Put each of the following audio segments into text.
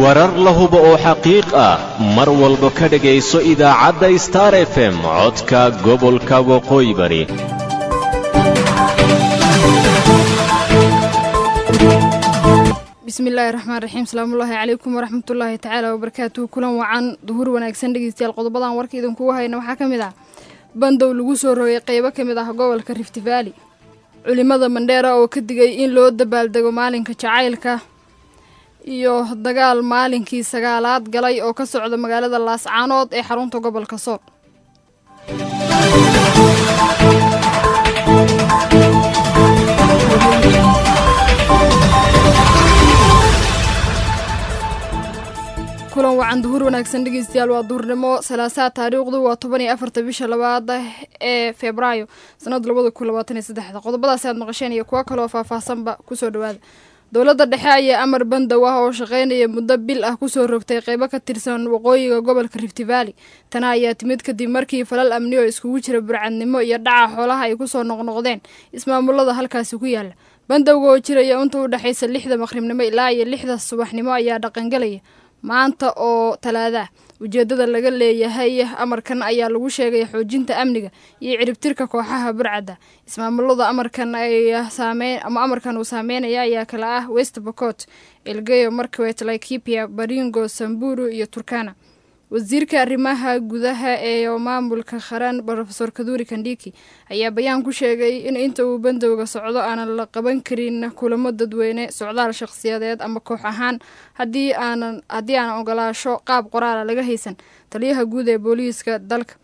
warar la hubo oo xaqiiq ah mar walba ka dhegayso idaacadda star f m codka gobolka waqooyi bari bismillaahi raxmaan raxiim salaamullaahi calaykum waraxmatullaahi tacaala wabarakaatuhu kulan wacan duhur wanaagsan dhegeystayaal qodobadan warka idinkugu hayna waxaa ka mid ah bandow lagu soo rogay qeybo ka mid ah gobolka rift valley culimada mandheera oo ka digay in loo dabaaldego maalinka jacaylka iyo dagaal maalinkii sagaalaad galay oo ka socda magaalada laascaanood ee xarunta gobolka sool kulan wacan duhur wanaagsan dhegeystayaal waa duhurnimo salaasaa taariikhdu waa toban iyo afarta bisha labaad ee febraayo sanada labada kun labaatan iyo saddexda qodobadaasi aad maqasheen iyo kuwo kaleoo faahfaahsanba kusoo dhawaada dowladda dhexe ayaa amar bandow ah oo shaqaynaya muddo bil ah kusoo rogtay qeybo ka tirsan waqooyiga gobolka rift valley tana ayaa timid kadib markii falal amni oo iskugu jira burcadnimo iyo dhaca xoolaha ay kusoo noqnoqdeen ismaamulada halkaasi ku yaala bandowga oo jiraya inta u dhexaysa lixda maqribnimo ilaa iyo lixda subaxnimo ayaa dhaqangalaya maanta oo talaadaa ujeedada laga leeyahay amarkan ayaa lagu sheegay xoojinta amniga iyo ciribtirka kooxaha burcadda ismaamulada amarkan ay saameyn ama amarkan uu saameynaya ayaa kale ah west bocot elgeyo markwet laikipia baringo samburu iyo turkana wasiirka arrimaha gudaha ee maamulka qaran rofeor kaduri kandhiki ayaa bayaan ku sheegay in inta uu bandowga socdo aanan la qaban karin kulamo dadweyne socdaal shaqsiyadeed ama koox ahaan haddii aanan haddii aanan ogolaasho qaab qoraala laga haysan taliyaha guud ee booliiska dalka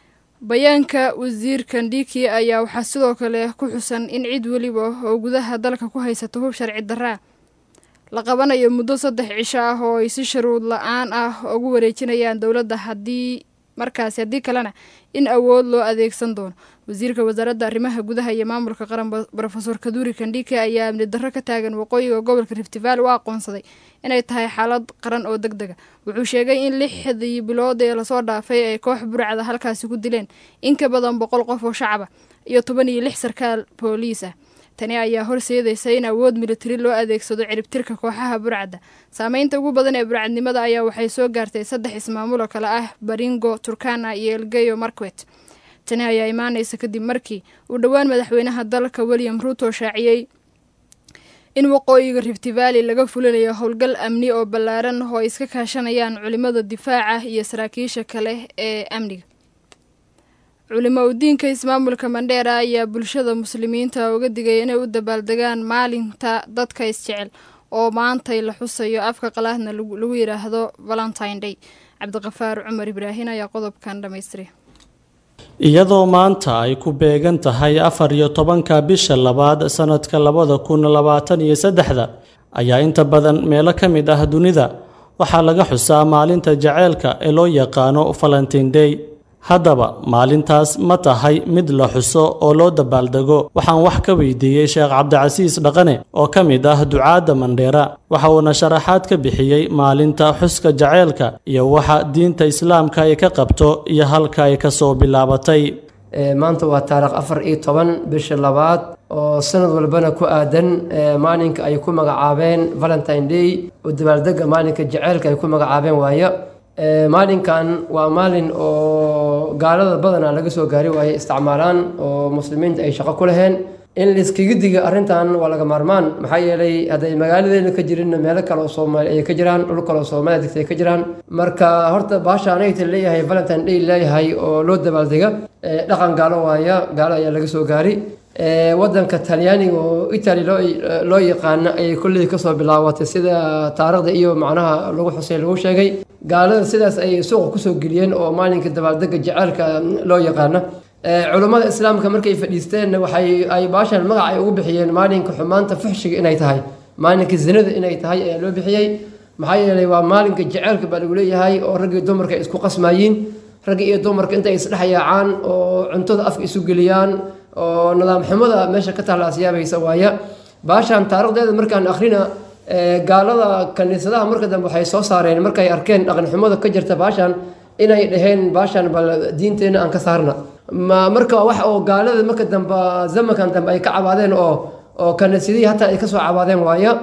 bayaanka wasiir kandhiki ayaa waxaa sidoo kale ku xusan in cid weliba oo gudaha dalka ku haysata hub sharci daraa la qabanayo muddo saddex cisho ah oo ay si sharuud la-aan ah ugu wareejinayaan dowladda haddii markaasi haddii kalena in awood loo adeegsan doono wasiirka wasaaradda arrimaha gudaha iyo maamulka qaran rofeor kaduri kandhike ayaa amni darro ka taagan waqooyiga gobolka rift valley u aqoonsaday inay tahay xaalad qaran oo deg dega wuxuu sheegay in lixdii bilood ee lasoo dhaafay ay koox burcada halkaasi ku dileen in ka badan boqol qof oo shacaba iyo toban iyo lix sarkaal booliis ah tani ayaa horseedaysa in awood militari loo adeegsado ciribtirka kooxaha burcadda saameynta ugu badan ee burcadnimada ayaa waxay soo gaartay saddex ismaamulo kale ah baringo turkana iyo elgeyo markwet tani ayaa imaanaysa kadib markii uu dhowaan madaxweynaha dalka william ruuto shaaciyey in waqooyiga rift valley laga fulinayo howlgal amni oo ballaaran oo ay iska kaashanayaan culimada difaaca iyo saraakiisha kale ee amniga culimo udiinka ismaamulka mandheera ayaa bulshada muslimiinta uga digay inay u dabaaldegaan maalinta dadka isjecel oo maantay la xusayo afka qalaadna lagu yidhaahdo valentine day cabdiqafaar cumar ibraahin ayaa qodobkan dhammaystiray iyadoo maanta ay ku beegan tahay afar iyo tobanka bisha labaad sanadka labada kun labaatan iyo saddexda ayaa inta badan meelo ka mid ah dunida waxaa laga xusaa maalinta jaceylka ee loo yaqaano valentine day haddaba maalintaas ma tahay mid la xuso oo loo dabaaldego waxaan wax ka weydiiyey sheekh cabdicasiis dhaqane oo ka mid ah ducaadda mandheera waxa uuna sharaxaad ka bixiyey maalinta xuska jaceylka iyo waxa diinta islaamka ay ka qabto iyo halka ay ka soo bilaabatay maanta waa taarikh afar iyo toban bisha labaad oo sanad walbana ku aadan maalinka ay ku magacaabeen valentine day oo dabaaldega maalinka jaceylka ay ku magacaabeen waayo maalinkan waa maalin oo gaalada badanaa laga soo gaari waayey isticmaalaan oo muslimiinta ay shaqo ku laheen in layskaga diga arrintan waa laga maarmaan maxaa yeelay hadday magaaladeena ka jirinna meelo kale oo soomaali ay ka jiraan dhul kale oo soomaaliya degta ay ka jiraan marka horta baasha anagta leeyahay valentine day leeyahay oo loo dabaaldega dhaqan gaalo waaya gaalo ayaa laga soo gaari wadanka talyaaniga oo italy loo yaqaano ayay kulley kasoo bilaabatay sida taarikhda iyo macnaha lagu xusay lagu sheegay gaalada sidaas ayay suuqa kusoo geliyeen oo maalinka dabaaldega jaceylka loo yaqaano culummada islaamka markay fadhiisteenna waxay ay baashan magac ay ugu bixiyeen maalinka xumaanta fuxshiga inay tahay maalinka zinada inay tahay ayaa loo bixiyey maxaa yeelay waa maalinka jaceylka baa lagu leeyahay oo raggii dumarka ay isku qasmaayiin ragga iyo dumarka intay isdhex yaacaan oo cuntada afka isu geliyaan oo nidaam xumada meesha ka taalla asyaabaysa waaya baashan taarikhdeeda markaan akhrina gaalada kaniisadaha marka dambe waxay soo saareen markay arkeen dhaqanxumada ka jirta baashan inay dhaheen baashan bal diinteenna aan ka saarna ma marka wax oo gaalada marka dambe zamankan dambe ay ka cabaadeen oo oo kaniisadihii hataa ay kasoo cabaadeen waaya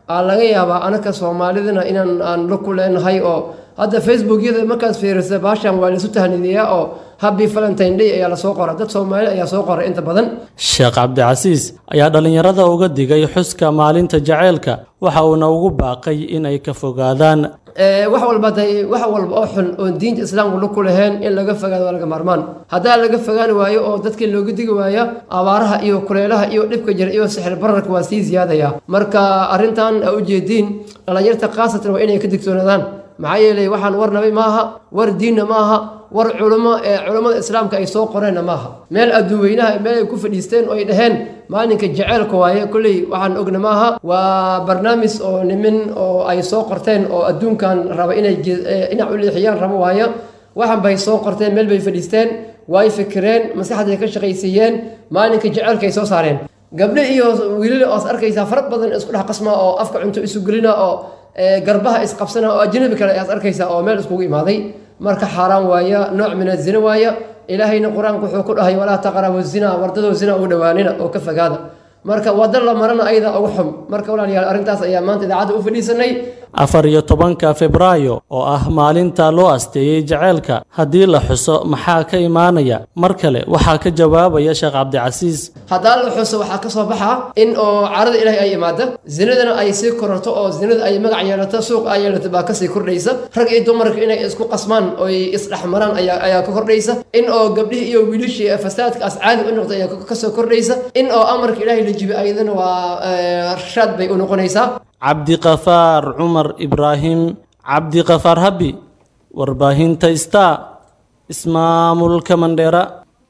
aa laga yaabaa anaka soomaalidana inaan aan la ku leenahay oo hadda facebookyada markaad fiirisa baashan waa laisu tahnidiyaa oo happy valentine day ayaa lasoo qora dad soomaali ayaa soo qora inta badan sheekh cabdicasiis ayaa dhallinyarada uga digay xuska maalinta jaceylka waxa uuna ugu baaqay in ay ka fogaadaan wax walba day wax walba oo xun oon diinta islaamku la ku lahayn in laga fogaado waa laga maarmaan haddaa laga fogaan waayo oo dadkii looga digi waaya abaaraha iyo kuleelaha iyo dhibka jira iyo sixir bararka waa sii ziyaadaya marka arrintan a ujeediin dhallinyarta khaasatan waa inay ka digtoonaadaan maxaa yeelay waxaan war nabi maaha war diinna maaha war culimo ee culammada islaamka ay soo qoreenna maaha meel adduuweynaha meel ay ku fadhiisteen oo ay dhaheen maalinka jaceylka waaye kolley waxaan ogna maaha waa barnaamij oo nimin oo ay soo qorteen oo adduunkan raba inay dhinac u leexiyaan rabo waayo waxan bay soo qorteen meel bay fadhiisteen way fikireen maskaxday ka shaqaysiiyeen maalinka jaceylka ay soo saareen gabdho iyo wiilal oos arkaysaa fara badan isku dhex qasma oo afka cunto isu gelina oo garbaha isqabsana oo ajnabi kale ayaad arkaysaa oo meel iskugu imaaday marka xaaraan waaya nooc min azina waaya ilaahayna qur-aanku wuxuu ku dhahay walaa taqrabu zina wardadoo zina ugu dhowaanina oo ka fogaada marka wada la marana ayada ugu xum marka walaalayaal arrintaas ayaa maanta idaacadda u fadhiisanay afar iyo tobanka febraayo oo ah maalinta loo asteeyey jaceylka haddii la xuso maxaa ka imaanaya mar kale waxaa ka jawaabaya sheekh cabdicasiis haddaa la xuso waxaa ka soo baxa in oo carada ilaahay ay imaada zinadana ay sii kororto oo zinada ay magac yeelato suuq ay yeelato baa kasii kordhaysa rag iyo dumarka inay isku qasmaan oy isdhexmaraan ayaa ayaa ka kordhaysa in oo gabdhihii iyo wiilishii fasaadkaas caadi u noqda ayaa kasoo kordhaysa in oo amarka ilaahay la jibi ayadana waa rashaad bay u noqonaysaa cabdiqafaar cumar ibraahim cabdiqafaar habi warbaahinta star ismaamulka mandheera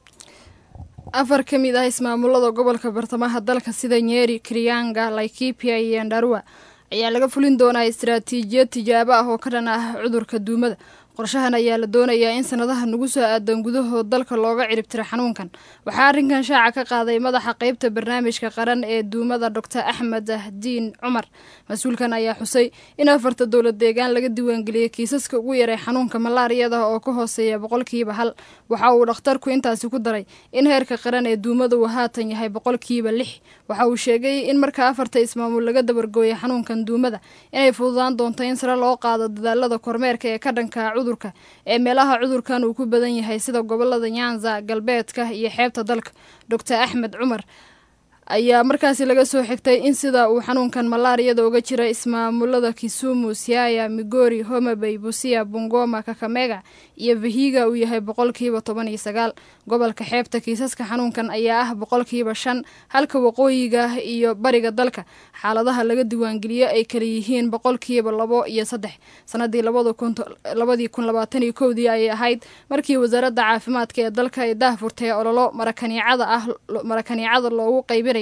afar ka mid ah ismaamulada gobolka bartamaha dalka sida nyeri krianga laikipia iyo ndarua ayaa laga fulin doonaa istaraatiijiyad tijaabo ah oo ka dhan ah cudurka duumada qorshahan ayaa la doonayaa in sanadaha nagu soo aadan gudahood dalka looga ciribtiro xanuunkan waxaa arrinkan shaaca ka qaaday madaxa qeybta barnaamijka qaran ee duumada doctor axmed diin cumar mas-uulkan ayaa xusay in afarta dowlad deegaan laga diiwaangeliyey kiisaska ugu yaray xanuunka malaariyada oo ka hooseeya boqolkiiba hal waxa uu dhakhtarku intaasi ku daray in heerka qaran ee duumada uu haatan yahay boqolkiiba lix waxa uu sheegay in marka afarta ismaamul laga dabargooyay xanuunkan duumada inay fududaan doonto in sare loo qaado dadaalada kormeerka ee ka dhanka cudurka ee meelaha cudurkan uu ku badan yahay sida gobolada nyanza galbeedka iyo xeebta dalka doctor axmed cumar ayaa markaasi laga soo xigtay in sida uu xanuunkan malaariyada uga jira ismaamulada kisumu siaya migori homabay busia bungoma kakamega iyo vihiga uu yahay boqolkiiba toban iyo sagaal gobolka xeebta kiisaska xanuunkan ayaa ah boqolkiiba shan halka waqooyiga iyo bariga dalka xaaladaha laga diiwaangeliyo ay kala yihiin boqolkiiba labo iyo saddex sanadii labadii kun labaatan iyo kowdii ayay ahayd markii wasaaradda caafimaadka ee dalka ay daahfurtay ololo marakaniicada ah marakaniicada loogu qaybinayo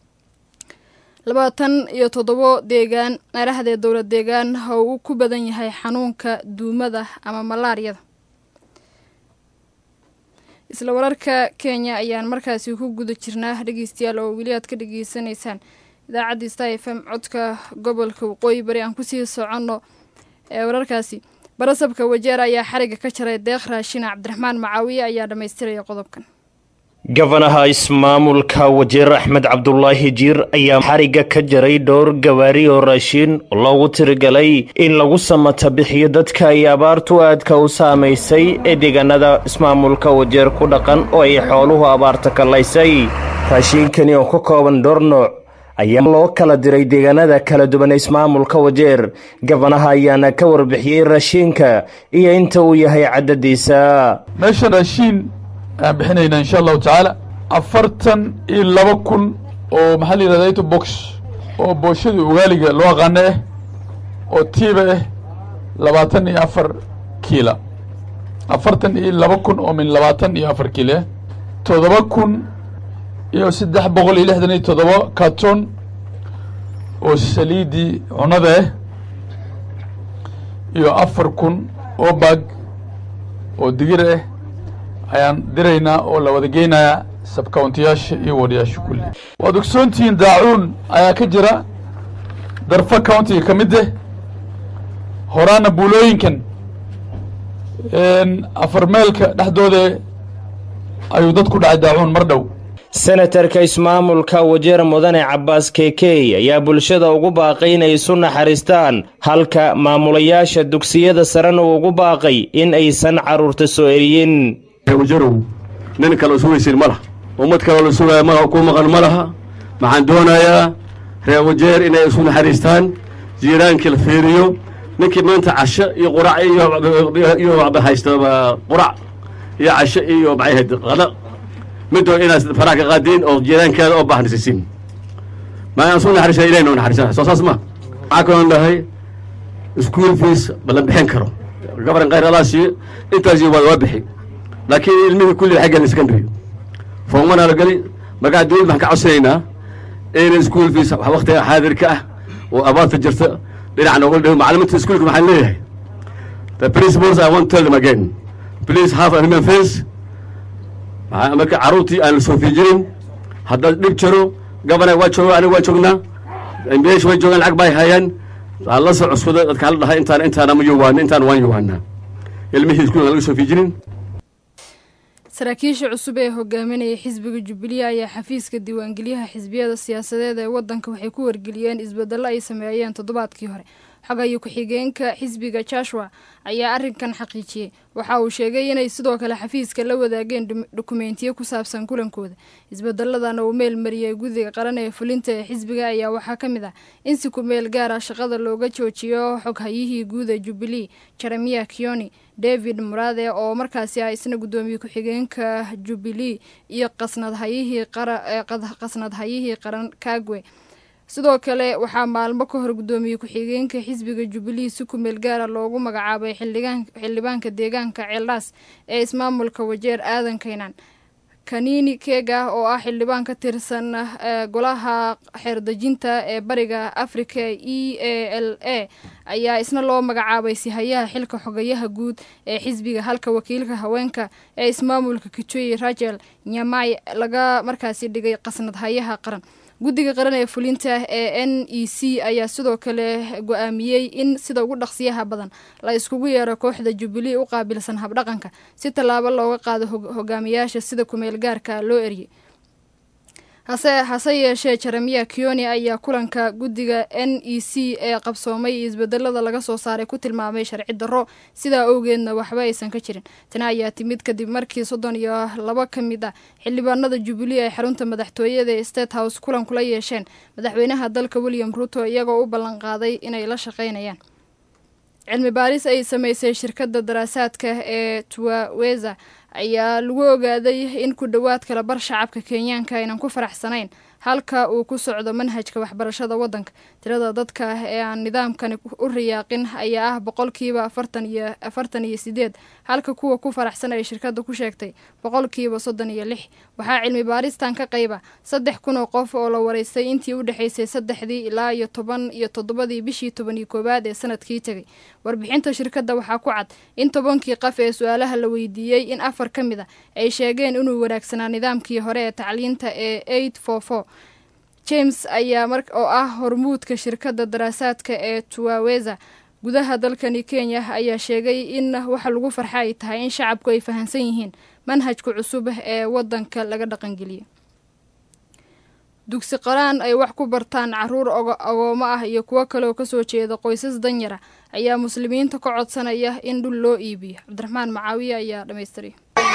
labaatan iyo toddobo deegaan meelahdee dowlad deegaan ha uu ku badan yahay xanuunka duumada ama malaariyada isla wararka kenya ayaan markaasi ku guda jirnaa dhegeystayaal oo weli aad ka dhageysanaysaan idaacaddii star f m codka gobolka waqooyi bari aan kusii soconno ee wararkaasi barasabka wajeer ayaa xariga ka jaray deeq raashina cabdiraxmaan macaawiye ayaa dhammaystiraya qodobkan gabanaha ismaamulka wajeer axmed cabdulaahi jiir ayaa xarigga ka jaray dhowr gawaari oo raashiin loogu tirigalay in lagu samata bixiyo dadka ay abaartu aadka u saamaysay ee deegaanada ismaamulka wajeer ku dhaqan oo ay xooluhu abaarta kallaysay raashiinkani oo ka kooban dhowr nooc ayaa loo kala diray deegaanada kala duwan ee ismaamulka wajeer gabanaha ayaana ka warbixiyey raashiinka iyo inta uu yahay caddadiisa meeshan raashiin ayaan bixinaynaa insha allahu tacaala afartan iyo laba kun oo maxaa la yidhahda ito box oo booshadii ugaaliga loo aqaano ah oo tiiba ah labaatan iyo afar kiila afartan iyo laba kun oo min labaatan iyo afar kiila ah toddoba kun iyo saddex boqol iyo lixdan iyo toddoba carton oo saliidii cunada ah iyo afar kun oo bag oo digir ah ayaan diraynaa oo la wada geynayaa sabcountiyaasha iyo wadayaasha kulli waad ogsoontihiin daacuun ayaa ka jira darfa countiga ka mid ah horaana buulooyinkan afar meelka dhexdooda ayuu dad ku dhacay daacuun mar dhow senatarka ismaamulka wajeer mudane cabbaas keekey ayaa bulshada ugu baaqay inay isu naxariistaan halka maamulayaasha dugsiyada sarena uu ugu baaqay in aysan carruurta soo eriyin wajarow nin kale isu weysin ma laha ummad kaloo la sugaya ma ku maqan ma laha waxaan doonayaa reer wajeer inay isu naxariistaan jiiraankii la fiiriyo ninkii maanta casho iyo qurac iyo waxba haysta qurac iyo casho iyo maxay qada midoo inaad faraha ka qaadiin oo jiiraankeeda oo baahnisiisiin ma aan soo naxariisana ilahi noo naxariisana soo saas ma waxaa kaloon dhahay school fees ma la bixin karo gabaran khayr allah siiyo intaasi waa waa bixi laakiin ilmihii kulli waxay gelin secondary foomana la geli markaa dawlad waxaan ka codsanaynaa in school fees waktiga xaadirka ah oo abaarta jirta dhinac nooga dhigo macalimiinta iskuulka waxaan leeyahay the principals i want to tell them again please have a human face marka carruurtii aan la soo fiijirin haddaad dhib jiro gabana waa jooga aniga waa joognaa meesha way joogaan lacag bay hayaan aan la soo cuskuda dadka hala dhahay intaan intaana ma yowaana intaan waan yowaanaa ilmihii iskuulka laga soo fiijinin saraakiisha cusub ee hogaaminaya xisbiga jubilee ayaa xafiiska diiwaangelyaha xisbiyada siyaasadeed ee wadanka waxay ku wargeliyeen isbedelo ay sameeyeen toddobaadkii hore xogayo ku-xigeenka xisbiga joshua ayaa arrinkan xaqiijiyey waxa uu sheegay inay sidoo kale xafiiska la wadaageen dukumentiyo ku saabsan kulankooda isbedeladana uu meel mariyey guddiga qaran ee fulinta ee xisbiga ayaa waxaa ka mid ah in si ku meel gaara shaqada looga joojiyo xoghayihii guud ee jubilee jeremiya kioni david muraade oo markaasi ah isna guddoomiye ku-xigeenka jubilee iyo qasnadhayihii qasnadhayihii qaran kagwe sidoo kale waxaa maalmo ka hor guddoomiye ku-xigeenka xisbiga jubilee si ku meel gaara loogu magacaabay xildhibaanka deegaanka ceeldhaas ee ismaamulka wajeer aadan kaynan kaniini keega oo ah xildhibaan ka tirsan golaha xeerdejinta ee bariga africa e a l a ayaa isna loo magacaabay sihayaha xilka xogayaha guud ee xisbiga halka wakiilka haweenka ee ismaamulka kijoyi rachel nyamay laga markaasi dhigay qasnadhayaha qaran guddiga qaran ee fulinta ee n e c ayaa sidoo kale go-aamiyey in sida ugu dhaqsiyaha badan la iskugu yeero kooxda jubilee u qaabilsan habdhaqanka si tallaabo looga qaado hogaamiyaasha sida kumeel gaarka loo eriyey hase hase yeeshee jeremiya kioni ayaa kulanka guddiga n e c ee qabsoomay iyo isbedelada laga soo saaray ku tilmaamay sharci darro sidaa owgeedna waxba aysan ka jirin tani ayaa timid kadib markii soddon iyo laba ka mid ah xildhibaanada jubilee ay xarunta madaxtooyada ee state house kulan kula yeesheen madaxweynaha dalka william ruto iyagoo u ballanqaaday inay la shaqaynayaan cilmi baaris ay sameysay shirkadda daraasaadka ee tuwaweza ayaa lagu ogaaday in ku dhowaad kala bar shacabka kenyaanka aynan ku faraxsanayn halka uu ku socdo manhajka waxbarashada waddanka tirada dadka ee aan nidaamkani u riyaaqin ayaa ah boqolkiiba afartan iyo afartan iyo sideed halka kuwa ku faraxsan ay shirkadda ku sheegtay boqolkiiba soddon iyo lix waxaa cilmi baaristan ka qayba saddex kun oo qof oo la waraystay intii u dhexaysay saddexdii ilaa iyo toban iyo toddobadii bishii toban iyo koowaad ee sanadkii tegay warbixinta shirkadda waxaa ku cad in tobankii qaf ee su-aalaha la weydiiyey in afar ka mid a ay sheegeen inuu wanaagsanaa nidaamkii hore ee tacliinta ee eight four four james ayaa mar oo ah hormuudka shirkadda daraasaadka ee tuwaweza gudaha dalkani kenya ayaa sheegay in waxa lagu farxa ay tahay in shacabku ay fahamsan yihiin manhajka cusub ee wadanka laga dhaqangeliyo dugsi qaraan ay wax ku bartaan caruur agoomo ah iyo kuwo kaleoo kasoo jeeda qoysas danyara ayaa muslimiinta ka codsanaya in dhul loo iibiyo cabdiraxmaan macaawiye ayaa dhamaystiray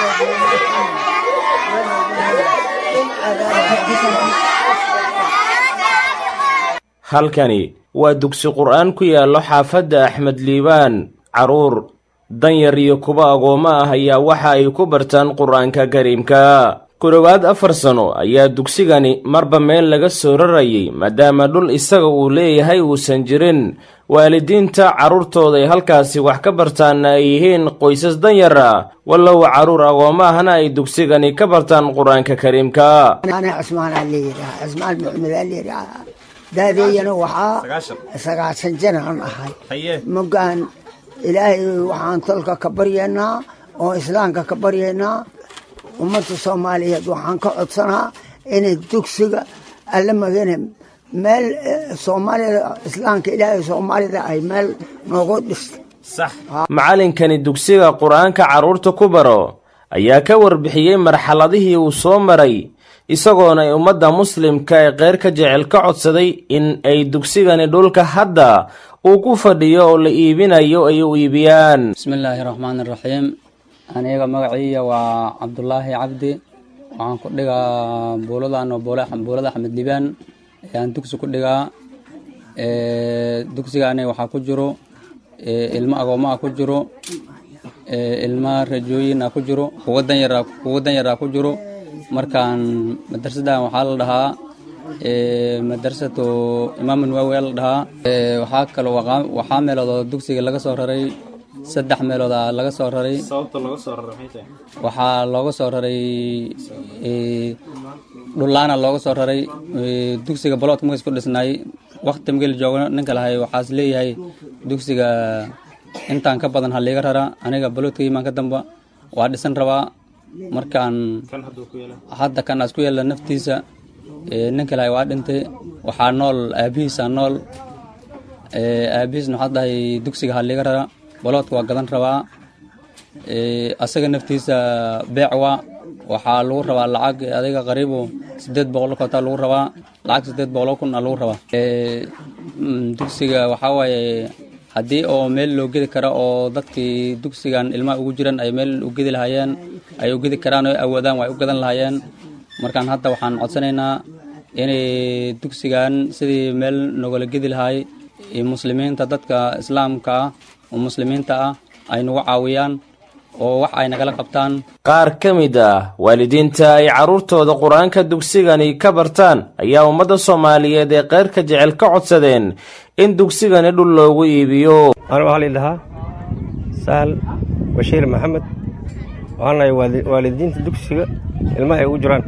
halkani waa dugsi qur-aan ku yaallo xaafadda axmed liibaan carruur danyar iyo kuwa agoommo ah ayaa waxa ay ku bartaan qur-aanka kariimka ku dhowaad afar sano ayaa dugsigani marba meel laga soo rarayay maadaama dhul isaga uu leeyahay uusan jirin waalidiinta carruurtooda ay halkaasi wax ka bartaanna ay yihiin qoysas danyar ah wallow carruur agoommo ahna ay dugsigani ka bartaan qur-aanka kariimka daadeeyana waxaa sagaashan janaan ahay mogaan ilaahay waxaan tolka ka baryaynaa oo islaamka ka baryaynaa ummadda soomaaliyeed waxaan ka codsanaa inay dugsiga alla magane meel soomaalida islaamka ilaahay soomaalida ay meel noogu dhista macallinkani dugsiga qur-aanka carruurta ku baro ayaa ka warbixiyey marxaladihii uu soo maray isagoona ay ummadda muslimka ee keyrka jecel ka codsaday in ay dugsigani dhulka hadda uu ku fadhiyo oo la iibinayo ay u iibiyaan bismillaahi raxmaani raxiim aniga magaciiya waa cabdulaahi cabdi waxaan ku dhigaa buuladan oo buulada axmed libaan ayaan dugsi ku dhigaa dugsigaani waxaa ku jiro ilmo agoomaa ku jiro ilmo rajooyin a ku jiro kuwa danyara kuwa danyaraa ku jiro markaan madrasadan waxaa la dhahaa madrasatu imaam nawaawi la dhahaa waxaa kaloo waxaa meeloodoo dugsiga laga soo raray saddex meelood a laga soo raray waxaa looga soo raray dhulaana looga soo raray dugsiga baloodka markas ku dhisnaay wakti mageli joogo ninka lahay waxaas leeyahay dugsiga intaan ka badan ha liiga rara aniga baloodka imaan ka damba waa dhisan rabaa markaan hadda kan aas ku yeela naftiisa ninka lahay waa dhintay waxaa nool aabihiisa nool aabihiisna waxaa dhahay dugsiga ha liiga rara baloodka waa gadan rabaa asaga naftiisa beec waa waxaa lagu rabaa lacag adiga qariibu sideed boqol kotaa lagu rabaa lacag sideed boqol kun a lagu rabaa dugsiga waxaa waaye haddii oo meel loo gedi karo oo dadkii dugsigan ilmaha ugu jiran ay meel u gedi lahaayeen ay u gedi karaan oo awoodaan waa ay u gadan lahaayeen markaan hadda waxaan codsanaynaa inay dugsigan sidii meel nogala gedi lahaay muslimiinta dadka islaamka ah oo muslimiinta ah ay nagu caawiyaan oo wax ay nagala qabtaan qaar ka mid ah waalidiinta ay carruurtooda qur-aanka dugsigani ka bartaan ayaa ummadda soomaaliyeed ee keyrka jecel ka codsadeen in dugsigani dhul loogu iibiyo anu waxaa lii dhahaa sahal bashiir maxamed waxaan nahay waalidiinta dugsiga ilmaha ay ugu jiraan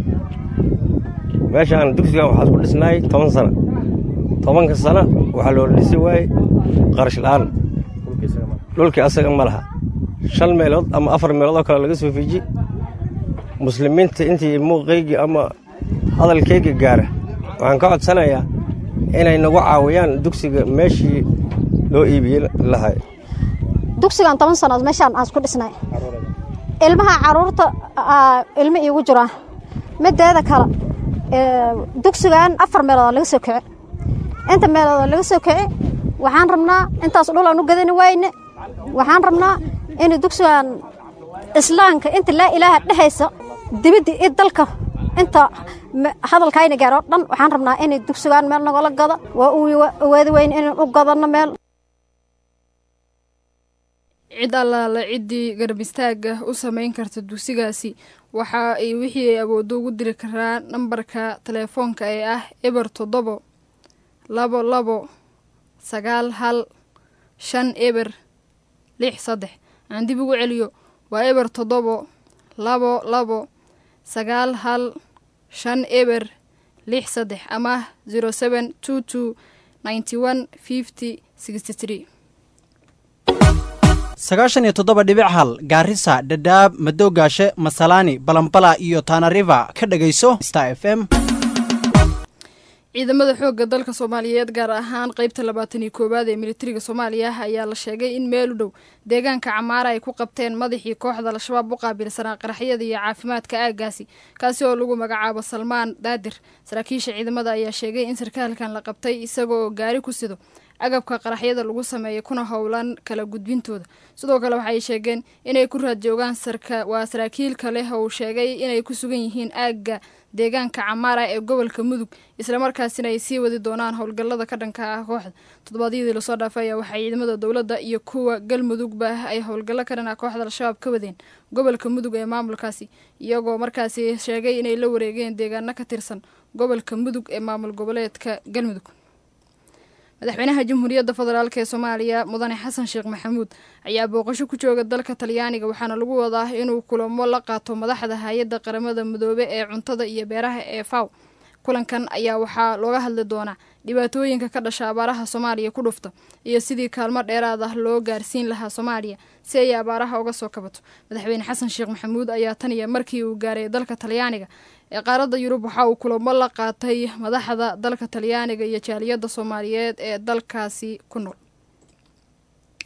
meeshaan dugsigan waxaa isku dhisnaay toban sana tobanka sana waxaa loo dhisi waayey qarash la'aan dhulkii asaga ma laha shan meelood ama afar meelood oo kale laga soo fiiji muslimiinta intii muuqaygii ama hadalkayga gaara waxaan ka codsanayaa inay nagu caawiyaan dugsiga meeshii loo iibiyey lahay dugsigan toban sannood meeshaan aan isku dhisnay ilmaha carruurta ilmo iigu jiraa mideeda kale dugsigan afar meelood laga soo kici inta meelood laga soo kici waxaan rabnaa intaas dhul aan u gadani wayne waxaan rabnaa in dugsigan islaamka inta laa ilaaha dhehaysa dibadda iyo dalka inta hadalkayna gaaro dhan waxaan rabnaa in dugsigan meel nagala gado waa u awaadi weyne inaan u gadano meel cid allaala ciddii garab istaaga u samayn karta dugsigaasi waxa ay wixii ay awooddo ugu diri karaa nambarka telefoonka ee ah eber toddobo labo labo sagaal hal shan eber lix saddex aan dib ugu celiyo waa eber toddobo labo labo sagaal hal shan eber lix saddex ama zero seven two two ninety one fifty sixty three sagaashan iyo toddoba dhibic hal gaarisa dhadhaab madoogaashe masalaani balambala iyo tanariva ka dhegayso star f m ciidamada xoogga dalka soomaaliyeed gaar ahaan qeybta labaatan iyo koowaad ee militariga soomaaliya ayaa la sheegay in meel u dhow deegaanka camaara ay ku qabteen madaxii kooxda al-shabaab u qaabilsanaa qaraxyada iyo caafimaadka aaggaasi kaasi oo lagu magacaabo salmaan daadir saraakiisha ciidamada ayaa sheegay in sarkaalkan la qabtay isagoo gaari ku sido agabka qaraxyada lagu sameeyay kuna howlan kala gudbintooda sidoo kale waxay sheegeen inay ku raad joogaan waa saraakiil kale oo sheegay inay ku sugan yihiin aagga deegaanka camaara ee gobolka mudug islamarkaasina ay sii wadi doonaan howlgallada ka dhanka ah kooxda toddobaadyadii lasoo dhaafay ayaa waxaa ciidamada dowladda iyo kuwa galmudugba ay howlgallo ka dhan ah kooxda al-shabaab ka wadeen gobolka mudug ee maamulkaasi iyagoo markaasi sheegay inay la wareegeen deegaano ka tirsan gobolka mudug ee maamul goboleedka galmudug madaxweynaha jamhuuriyadda federaalk ee soomaaliya mudane xasan sheekh maxamuud ayaa booqasho ku jooga dalka talyaaniga waxaana lagu wadaa inuu kulamo la qaato madaxda hay-adda qaramada midoobe ee cuntada iyo beeraha ee faw kulankan ayaa waxaa looga hadli doonaa dhibaatooyinka ka dhasha abaaraha soomaaliya ku dhufta iyo sidii kaalmo dheeraad ah loo gaarsiin lahaa soomaaliya si ay abaaraha uga soo kabato madaxweyne xasan sheekh maxamuud ayaa tan iyo markii uu gaaray dalka talyaaniga ee qaaradda yurub waxa uu kulamo la qaatay madaxda dalka talyaaniga iyo jaaliyadda soomaaliyeed ee dalkaasi ku nool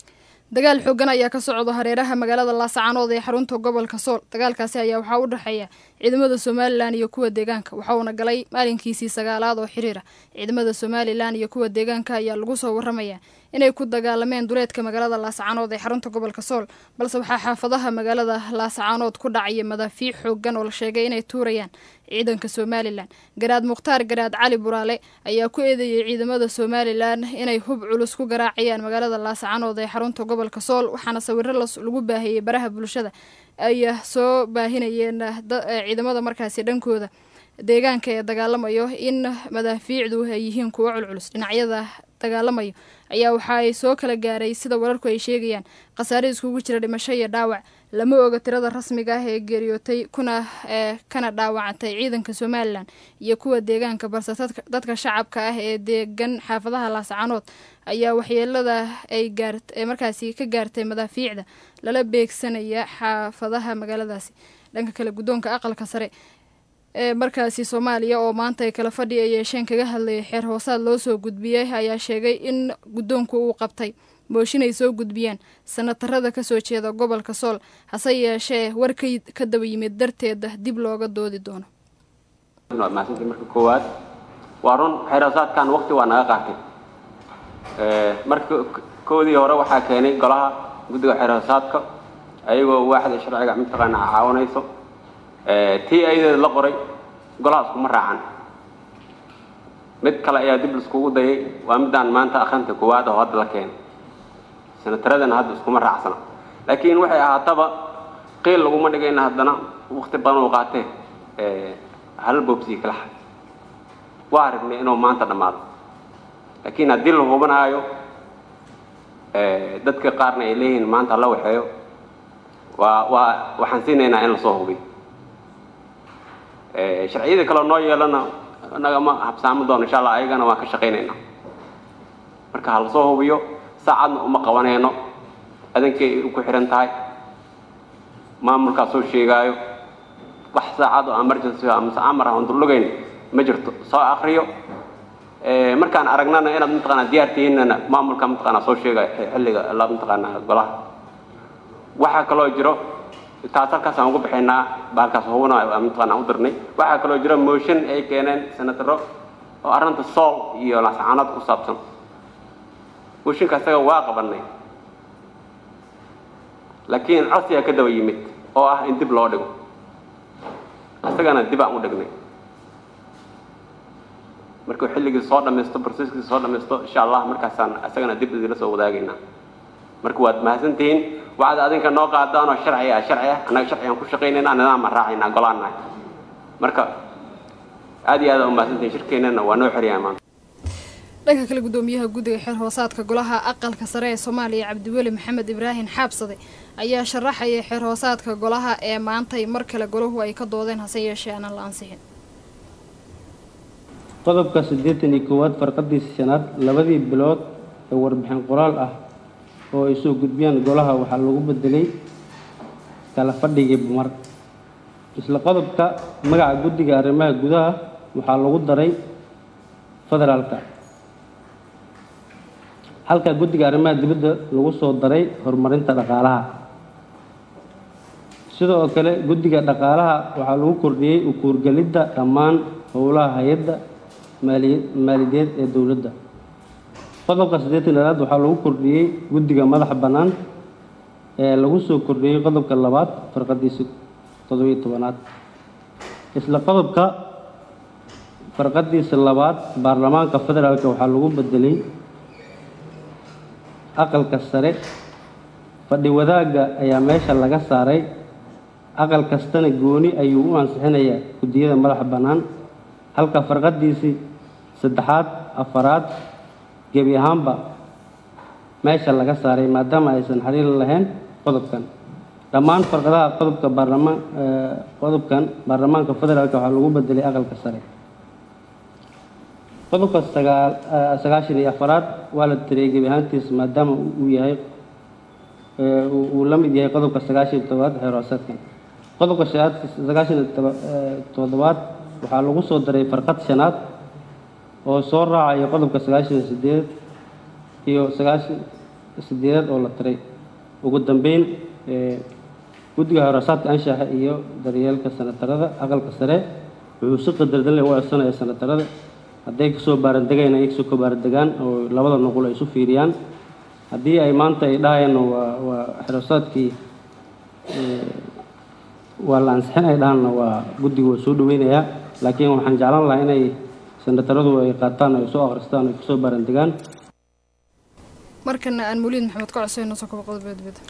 dagaal xoogan ayaa ka socda hareeraha magaalada laascaanood ee xarunta gobolka sool dagaalkaasi ayaa waxaa u dhexeeya ciidamada somalilan iyo kuwa deegaanka waxa uuna galay maalinkiisii sagaalaad oo xiriira ciidamada somalilan iyo kuwa deegaanka ayaa lagu soo waramayaa inay ku dagaalameen duleedka magaalada laascaanood ee xarunta gobolka sool balse waxaa xaafadaha magaalada laascaanood ku dhacaya madaafiic xoogan oo la sheegay inay tuurayaan ciidanka somalilan garaad mukhtaar garaad cali buraale ayaa ku eedeeyey ciidamada somalilan inay hub culus ku garaacayaan magaalada laascaanood ee xarunta gobolka sool waxaana sawiro lagu baahiyey baraha bulshada ay soo baahinayeen ciidamada markaasi dhankooda deegaanka ee dagaalamayo in madaafiicdu ay yihiin kuwo culculus dhinacyada dagaalamayo ayaa waxa ay soo kala gaaray sida wararku ay sheegayaan khasaare iskugu jira dhimasho iyo dhaawac lama oga tirada rasmiga ah ee geeriyootay kuna kana dhaawacantay ciidanka somalilan iyo kuwa deegaanka balse dadka shacabka ah ee deegan xaafadaha laascaanood ayaa waxyeelada ay gaar markaasi ka gaartay madaafiicda lala beegsanaya xaafadaha magaaladaasi dhanka kale guddoonka aqalka sare ee markaasi soomaaliya oo maanta ay kala fadhi ay yeesheen kaga hadlayay xeer hoosaad loo soo gudbiyey ayaa sheegay in guddoonku uu qabtay mooshin ay soo gudbiyeen sanatarada kasoo jeeda gobolka sool hase yeeshee war ka daba yimid darteeda dib looga doodi doono mahadsantii marka koowaad waa run xeerhoosaadkan waqti waa naga qaatay marka koodii hore waxaa keenay golaha guddiga xeerhoosaadka ayagoo waaxda sharciga mataqaana caawinayso tii ayadeeda la qoray golaha iskuma raacan mid kale ayaa dib laiskugu dayay waa midaan maanta akhrinta koowaad oo hadda la keenay sanataradana hadda iskuma raacsana laakiin waxay ahaataba qiil laguma dhigayna haddana wakti badan uu qaatee hal boobsii kala xad waa aragnay inuu maanta dhammaado laakiin haddii la hubanaayo dadka qaarna ay leeyihiin maanta hala waxeeyo waa waa waxaan siinaynaa in lasoo hubiyo sharciyada kaleo noo yeelana nagama habsaami doono insha allah ayagana waan ka shaqaynaynaa marka ha lasoo hubiyo saacadna uma qabanayno adankay ku xihan tahay maamulkaa soo sheegaayo wax saacad oo emergency amase amar ah ondurlugayn ma jirto soo akriyo markaan aragnana inaad mataqaanaa diyaar tihiinana maamulka mataqaanaa soo sheegayo xilliga la mataqaanaa golaha waxaa kaloo jiro taas halkaasaan ugu bixaynaa bahalkaas hubana mataqaanaa u dirnay waxaa kaloo jiro motion ay keeneen senataro oo arrinta sool iyo laascaanood ku saabsan mooshinka isaga waa qabanay laakiin codsigaa ka daba yimid oo ah in dib loo dhigo isagana dib aan u dhignay markuu xilligii soo dhamaysto broseskii soo dhamaysto insha allah markaasaan isagana dib idinla soo wadaagaynaa marka waad mahadsantihiin waxaad adinka noo qaadaan oo sharci ah sharci ah annaga sharcigaan ku shaqaynaynaa nidaam aan raacaynaa golaan nahay marka aad iyo aad u mahadsantihiin shirkeennana waa noo xeryahay maanta dhanka kale guddoomiyaha guddiga xeer hoosaadka golaha aqalka sare ee soomaaliya cabdiweli maxamed ibraahin xaabsade ayaa sharaxaya xeer hoosaadka golaha ee maantay mar kale golahu ay ka doodeen hase yeeshee aanan la ansixin qodobka siddeetan iyo koowaad farqadiisa shanaad labadii bilood ee warbixin qoraal ah oo ay soo gudbiyaan golaha waxaa lagu bedelay kala fadhigii bumar isla qodobka magaca guddiga arrimaha gudaha waxaa lagu daray federaalka halka guddiga arrimaha dibadda lagu soo daray horumarinta dhaqaalaha sidoo kale guddiga dhaqaalaha waxaa lagu kordhiyey ukuurgelidda dhammaan howlaha hay-adda maaliyadeed ee dowladda qodobka siddeetan labaad waxaa lagu kordhiyey guddiga madaxa bannaan ee lagu soo kordhiyey qodobka labaad farqadiisa toddobiyo tobanaad isla qodobka farqadiisa labaad baarlamaanka federaalk waxaa lagu bedelay aqalka sare fadhi wadaagga ayaa meesha laga saaray aqal kastana gooni ayuu u ansixinayaa guddiyada madaxa bannaan halka farqadiisii saddexaad afaraad gebi ahaanba meesha laga saaray maadaama aysan xiriir lahayn qodobkan dhammaan farqadaha qodobka baarlamaan qodobkan baarlamaanka federaalk waxaa lagu bedelay aqalka sare qodobka sagaal sagaashan iyo afaraad waa la tiriyey gebi ahaantiisa maadaama uu yahay uu la mid yahay qodobka sagaashan iyo todobaad xeer hoosaadkan qodobka shanaad sagaashan iyo toddobaad waxaa lagu soo daray farqad shanaad oo soo raacaya qodobka sagaashan iyo sideed iyo sagaashan sideedaad oo la tiray ugu dambeyn guddiga hoorasaadka anshaxa iyo daryeelka sanatarada aqalka sare wuxuu si qadardanle u codsanaya sanatarada hadday kasoo baarandegayn ay kasoo baarandegaan oo labada nuqul ay isu fiiriyaan haddii ay maanta ay dhahayaan waa waa xerosaadkii waa la ansixin ay dhahaanna waa guddigu waa soo dhaweynayaa laakiin waxaan jeclaan lahaa inay sanataradu ay qaataan ay soo akhristaan ay kasoo baarandegaan markana aan muliid maxamed ka codsanayno soo kaba qodobadbada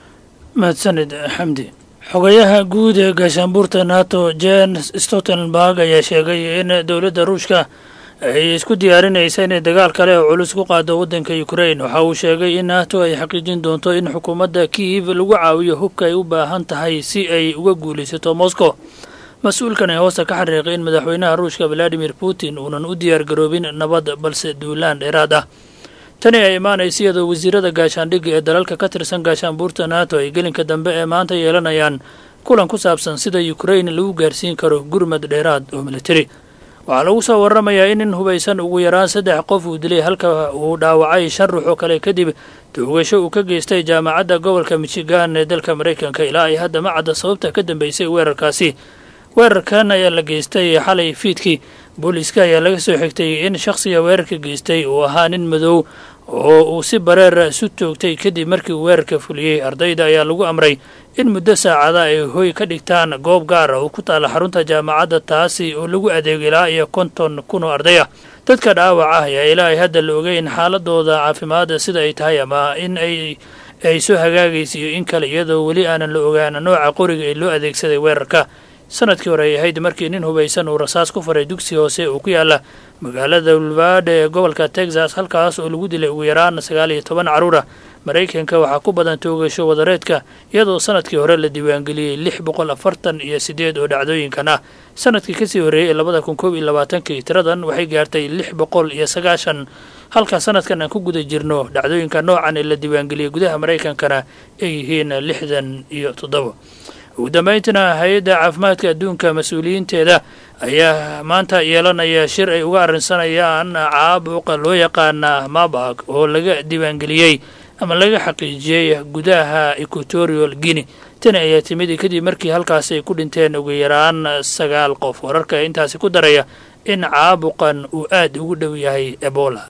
mahadsanid xamdi xogayaha guud ee gaashaanbuurta nato jen stoltenberg ayaa sheegay in dowladda ruushka ay isku diyaarinaysa inay dagaal kale oo culus ku qaado waddanka ukrain waxa uu sheegay in nato ay xaqiijin doonto in xukuumadda kiiv lagu caawiyo hubka ay u baahan tahay si ay uga guulaysato moscow mas-uulkan ee hoosta ka xariiqay in madaxweynaha ruushka valadimir putin uunan u diyaar garoobin nabad balse duulaan dheeraad ah tani ay imaanaysa iyadoo wasiirada gaashaandhigga ee dalalka ka tirsan gaashaanbuurta nato ay gelinka dambe ee maanta yeelanayaan kulan ku saabsan sida ukrain lagu gaarsiin karo gurmad dheeraad oo militari waxaa lagu soo waramayaa in nin hubaysan ugu yaraan saddex qof uu dilay halka uu dhaawacay shan ruux oo kale kadib toogasho uu ka geystay jaamacadda gobolka michigan ee dalka maraykanka ilaa ay hadda ma cadda sababta ka dambeysay weerarkaasi weerarkan ayaa la geystay xalay fiidkii booliiska ayaa laga soo xigtay in shakhsiga weerarka geystay uu ahaa nin madow oo uu si bareera isu toogtay kadib markii uu weerarka fuliyey ardayda ayaa lagu amray in muddo saacada ay hoy ka dhigtaan goob gaar ah oo ku taalla xarunta jaamacadda taasi oo lagu adeego ilaa iyo konton kun oo arday ah dadka dhaawac ah ayaa ilaa ay hadda la ogeyn xaaladooda caafimaadda sida ay tahay ama in ay ay soo hagaagaysa iyo in kale iyadoo weli aanan la ogaan nooca qoriga ee loo adeegsaday weerarka sanadkii hore ay ahayd markii nin hubaysan uu rasaas ku faray dugsi hoose oo ku yaala magaalada ulvade ee gobolka texas halkaas oo lagu dilay ugu yaraan sagaal iyo toban carruur ah maraykanka waxaa ku badan toogasho wadareedka iyadoo sanadkii hore la diiwaangeliyey lix boqol afartan iyo siddeed oo dhacdooyinkan ah sanadkii kasii horreeyey ee labada kun koob iyo labaatankii tiradan waxay gaartay lix boqol iyo sagaashan halka sanadkan aan ku guda jirno dhacdooyinka noocan ee la diiwaangeliyey gudaha maraykankana ay yihiin lixdan iyo toddoba ugu dambayntiina hay-adda caafimaadka adduunka mas-uuliyiinteeda ayaa maanta yeelanaya shir ay uga arrinsanayaan caabuqa loo yaqaana mabag oo laga diiwaangeliyey ama laga xaqiijiyey gudaha equatorial guinea tani ayaa timid kadib markii halkaasi ay ku dhinteen ugu yaraan sagaal qof wararka intaasi ku daraya in caabuqan uu aad ugu dhow yahay ebola